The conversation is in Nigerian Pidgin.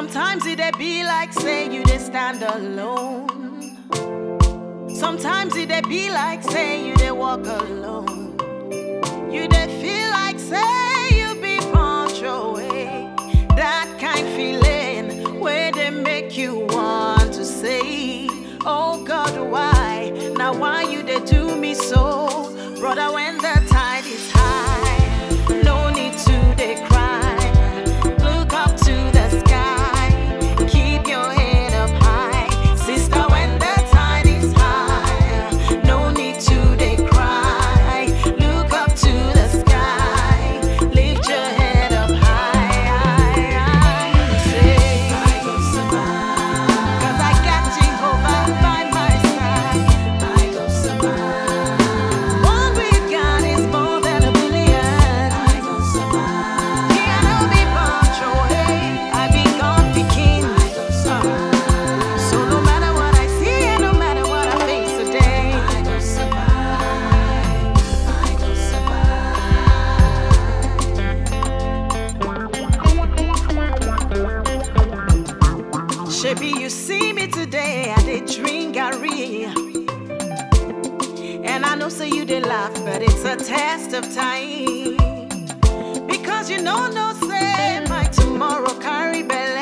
Sometimes it dey be like say you dey stand alone. Sometimes it dey be like say you dey walk alone. You dey feel like say you be punch away. That kind feeling where they make you want to say, Oh God, why? Now why you dey do me so? Brother, when the tide is high, no need to dey cry. Look up to the sky, keep your head up high. Sister, when the tide is high, no need to dey cry. Look up to the sky, lift your head up high. Say, I go survive, 'cause I got Jehovah by my side. I go survive. What we've got is more than a billion. I go survive. Me, I know be bunch away. I be God pikin. I go survive. So no matter what I see and no matter what I face today, I go survive. I go survive. Shebi, you see me today, I did drink Gary. And I know say you did laugh, but it's a test of time. Because you know no say my tomorrow carry belly.